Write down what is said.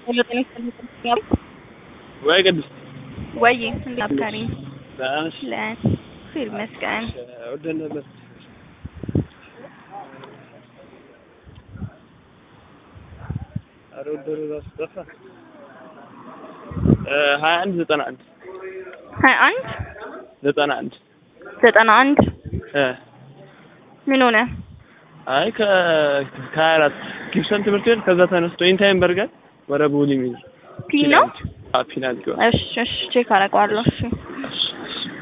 ጤና ይስጥልኝ። ወይ ቅድስት ወይ እንዴት አብካሪ ደህና ነሽ? ለፊል መስገን ወደን ነበር ኧረ ወደሩ እራሱ ጠፋ። ሀያ አንድ ዘጠና አንድ ሀያ አንድ ዘጠና አንድ ዘጠና አንድ እ ምን ሆነ? አይ ከ ከሀያ አራት ጊብሰን ትምህርት ቤት ከዛ ተነስቶ ኢንታይም በርገር ወደ ቦሌ የሚሄድ ፒ ነው? ፒናልቲ እሺ እሺ ቼክ አደርገዋለሁ። እሺ እሺ እሺ